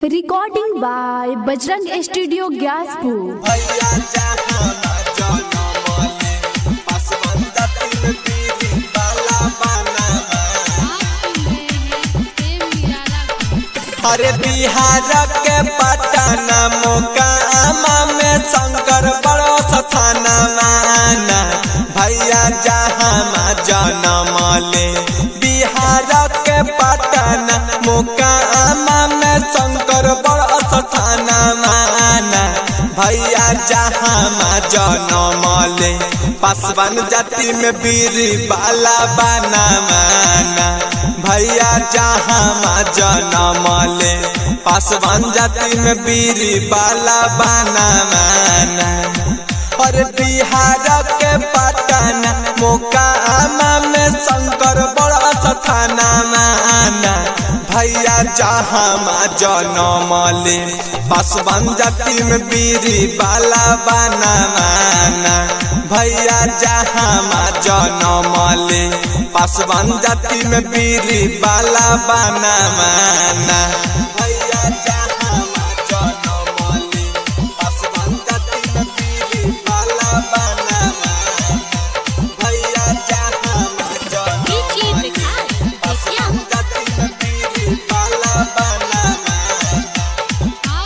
recording by Bajrang studio Gyaspur भैया जहाना जनमले पासवंदा तिल पीरी बाला बनावा अरे बिहार के पटना मोकामा में शंकर बड़ो स्थाना माना भैया जहां जनमले बिहार के पटना मोकामा में शंकर बड़ो स्थाना माना भैया जहां जनमले पासवान जाति में बीरी बाला बना माना भैया जहां जनमले पासवान जाति में बीरी बाला बना माना और बिहार के पटना मोकामा में शंकर बड़ा स्थाना माना भैया जहां जनमले पासवान जाति में बीरी बाला बना माना भैया जहां जनमले पासवान जाति में बीरी बाला बना माना भैया जहां जनमले पासवान जाति में बीरी बाला बना माना भैया जहां जनमले पासवान जाति में बीरी बाला बना माना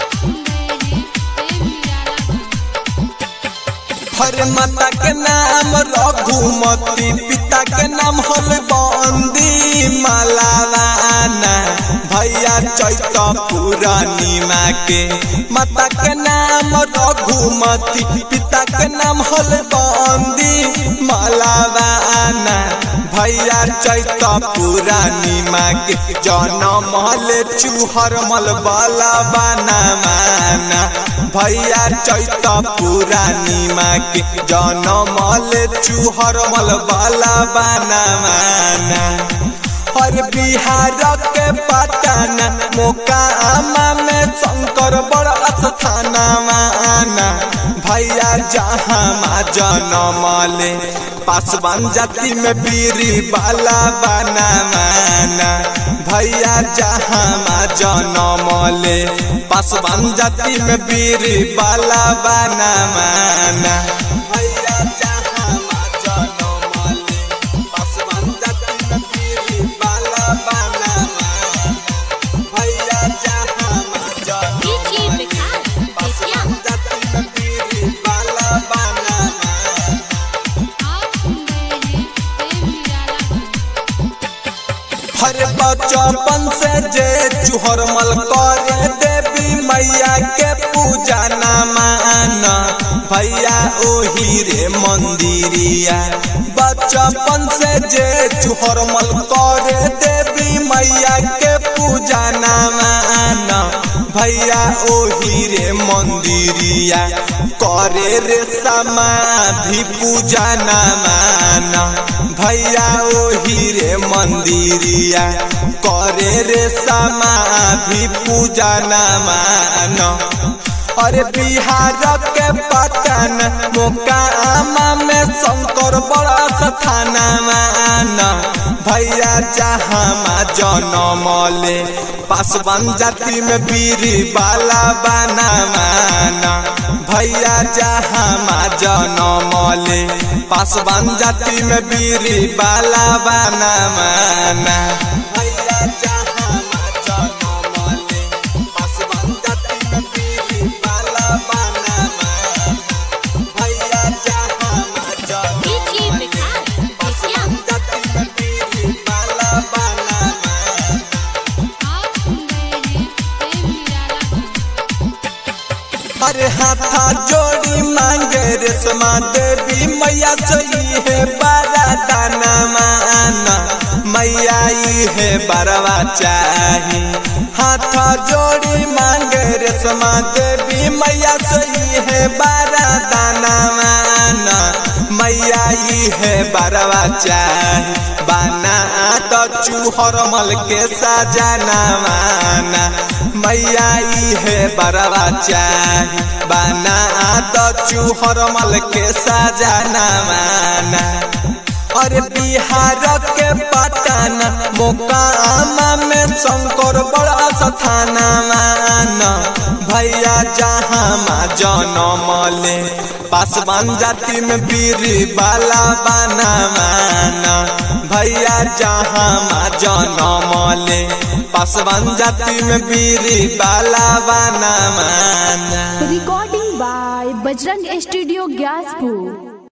हर माता के नाम रघुमती पिता के नाम हल बंदी मालावाना भैया चैत पूर्णिमा के माता के नाम रघुमती पिता के नाम हल बंदी मालावाना भैया चैत पूर्णिमा के जनम हल चूहर मल बाला बना माना भैया चैत पूर्णिमा के जनमल चूहर मल बाला बना माना और बिहार के पटना मोकामा में शंकर बड़ा स्थाना माना भैया जहां जनमले पासवान जाति में बीरी बाला बना माना भैया जहां जनमले पासवान जाति में बीरी बाला बना माना भैया जहां जनमले पासवान जाति में बीरी बाला बना माना भैया जहां जनमले पासवान जाति में बीरी बाला बना माना हर बचपन से जे चुहर मल करे देवी मैया के पूजा ना माना भैया ओही रे मंदिरिया बचपन से जे चुहर मल करे देवी मैया के पूजा ना माना भैया ओही रे मंदिरिया करे रे समाधि पूजा ना माना भैया ओही रे मंदिरिया करे रे समाधि पूजा ना माना अरे बिहार के पटना मोकामा में शंकर बड़ा स्थाना माना भैया जहां जनमले पासवान जाति में बीरी बाला बना माना भैया जहां जनमले पासवान जाति में बीरी बाला बना माना भैया जहां जनमले पासवान जाति में बीरी बाला बना माना भैया जहां जनमले पासवान जाति में बीरी बाला बना माना अरे हाथा जोड़ी मांगे रेशमा देवी मैया सही है बारा दाना माना मैया ई है बरवा चाही हाथा जोड़ी मांगे रेशमा देवी मैया सही है बारा दाना माना मैया ई है बरवा चाही बाना तो चूहर मल के सजाना माना मैया ई है बरवा चाही बाना तो चूहर मल के सजाना माना अरे बिहार के पटना मोकामा में शंकर बड़ा स्थाना माना भैया जहाँ माँ जनमले पासवान जाति में बीरी बाला बना माना भैया जहाँ माँ जनमले पासवान जाति में बीरी बाला बना माना recording by Bajrang studio Gyaspur